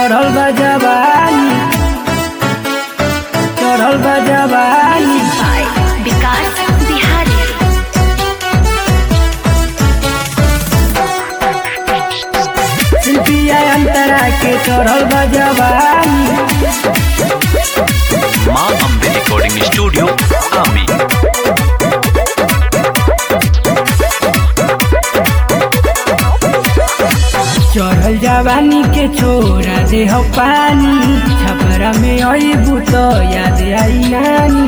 चढ़ल बा जवानी चढ़ल बा जवानी by Vikas Bihari. शिल्पिया अंतरा के चढ़ल बा जवानी माँ अम्बे रिकॉर्डिंग स्टूडियो आमी चढ़ल जवानी के छोरा दे हो पानी छपरा में आई बुत याद आई नानी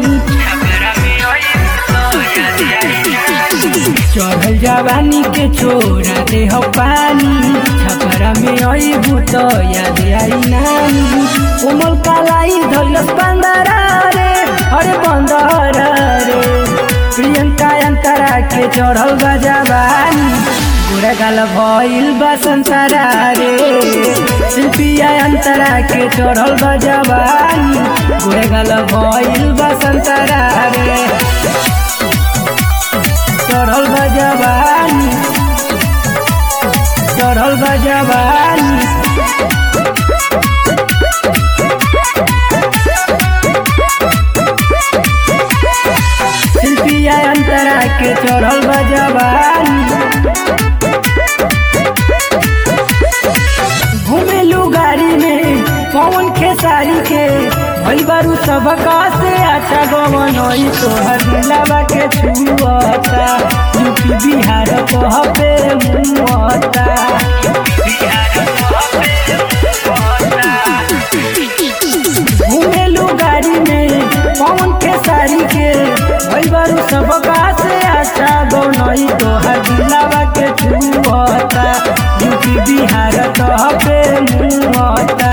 चढ़ल जवानी के छोरा दे हो पानी छपरा में आई बुत याद आई नानी कोमल कालाई धलस बंदरा रे अरे बंदरा रे प्रियंका अंतरा के चढ़ल बा जवानी पूरा गाल भइल बा संसारा रे शिल्पिया अंतरा के चढ़ल बा जवानी पूरा गाल भइल बा संसारा रे चढ़ल बा जवानी चढ़ल बा जवानी शिल्पिया अंतरा के चढ़ल बा जवानी घूमेलू गाड़ी में पवन खेसारी के भई बारू सबका से अच्छा गवन तोहर दिलावा के छुअता यूपी बिहार कहबे मुअता घूमेलू गाड़ी में पवन खेसारी के भई बारू सबका से अच्छा गवन तोहर दिलावा के छुअता यूपी बिहार कहबे मुअता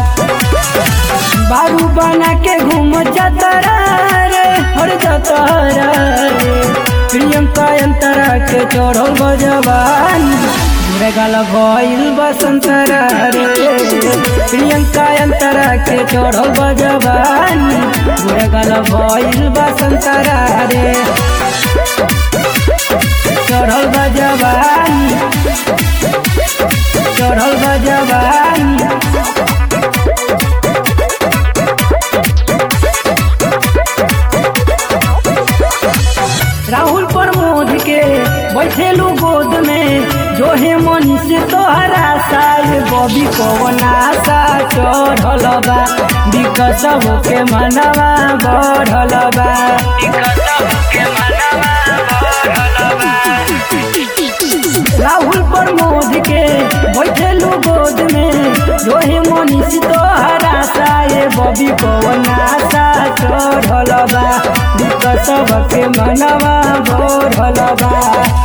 बारू बना के घूम जतरा रे हर जतरा रे प्रियंका अंतरा के चढ़ल बजवानी बुरे गाल भइल बसंतरा रे प्रियंका अंतरा के चढ़ल बजवानी बुरे गाल भइल बसंतरा रे चढ़ल बजवानी चढ़ल बजवानी राहुल प्रमोद के बैठेलू गोद में जो हे मनी से तोहरा साल बबी कवन आशा चढ़ल बा विकस के मनवा बढ़ल बा राहुल प्रमोद के बैठेलू गोद में जो हे मनी से तोहरा साल बबी कवन आशा चढ़ल बा विकस के मनवा बढ़ल बा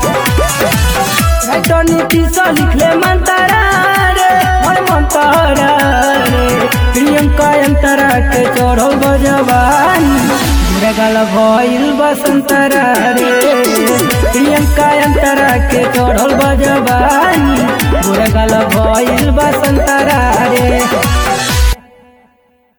राइटर नीतीश लिखले मंतरा रे मोर मंतरा रे प्रियंका अंतरा के चढ़ल बजवानी बुरा गाल भइल बसंतरा रे प्रियंका अंतरा के चढ़ल बजवानी बुरा गाल भइल बसंतरा रे